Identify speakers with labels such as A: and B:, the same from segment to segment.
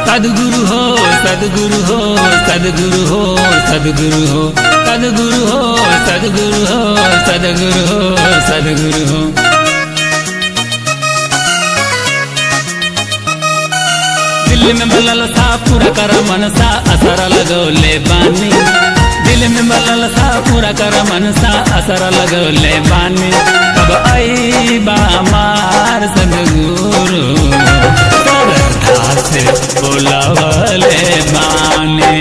A: सदगुरु हो सदगुरु हो सदगुरु हो सदगुरु हो सदगुरु हो सदगुरु हो सदगुरु हो सदगुरु हो दिल में मलल सा पूरा कर मनसा असर लगौले बानी दिल में मलल सा पूरा कर मनसा असर लगौले बानी कब आई बा मार सदगुरु सरधा से बोलवले बानी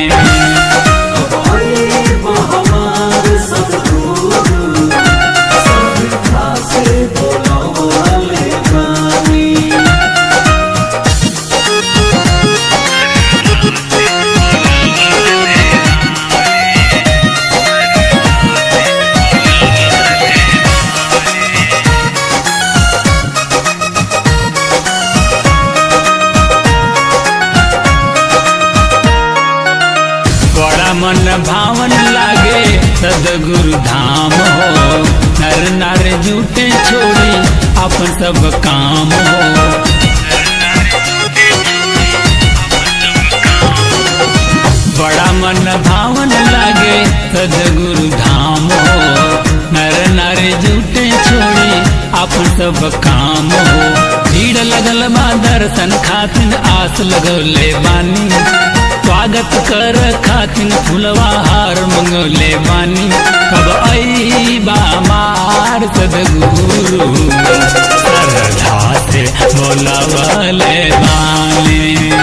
A: बड़ा मन भावन लागे सदगुरु धाम हो नर नार जूटे छोड़ी अपन सब काम हो बड़ा मन भावन लागे सदगुरु धाम हो नर नार जूटे छोड़ी अपन सब काम हो भीड़ लगल बा दर्शन खातिन आस लगौले बानी स्वागत कर खातिन फुलवा हार मंगोले बानी कब आई बा मार सदगुरु सरधा से बोलवले बानी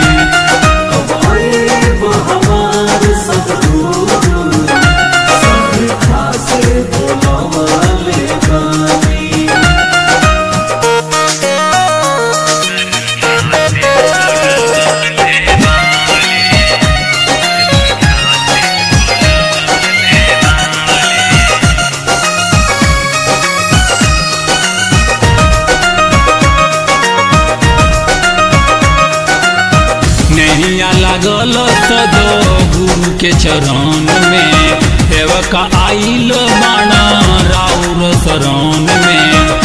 A: नैया लागल सदो गुरु के चरण में सेवक आइल बाणा राउर शरण में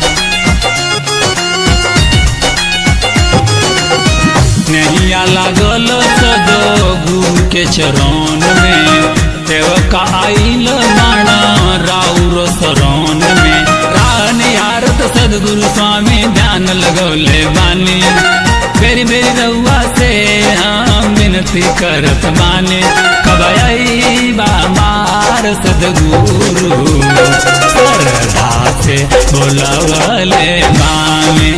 A: नैया लागल सदो गुरु के चरण में सेवक आइल बाणा राउर शरण में रान यारत सदगुरु स्वामी ध्यान लगौले बानी बेरी बेरी रउआ से हम विनती करत माने कब आई बा मार सदगुरु सरधा से बोलवले माने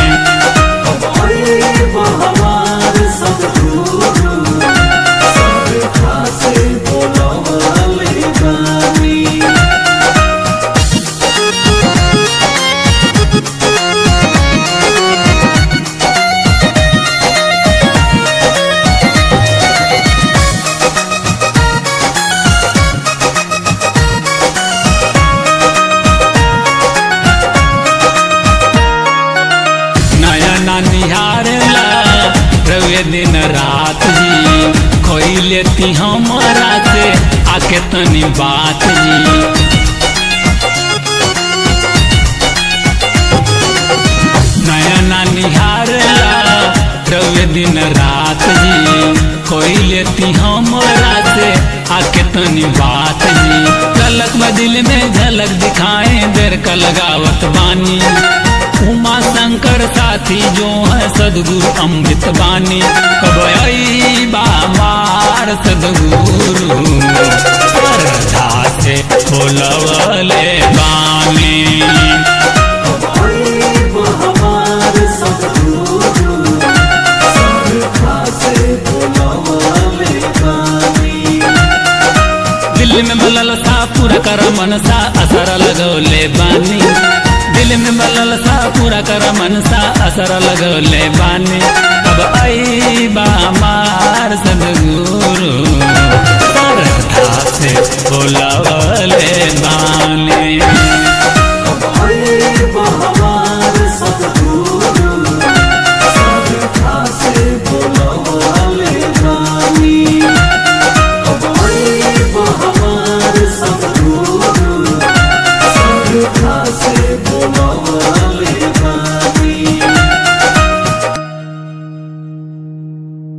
A: नयना निहारला रवे दिन रात जी खोई लेती हमारा से आके तनी बात जी नयना निहारला रवे दिन रात जी खोई लेती हमारा से आके तनी बात जी झलक में दिल में झलक दिखाए देर का लगावत बानी उमा शंकर साथी जो है सदगुरु अमृत बानी कब आई बा मार सदगुरु सरधा से बोलवले बानी दिल में मलल सा पूरा कर मनसा असर लगौले बानी दिल में मलल सा पूरा कर मनसा असर लगौले बानी अब आई बा मार सदगुरु सरधा से बोलवले बानी
B: हमारे सब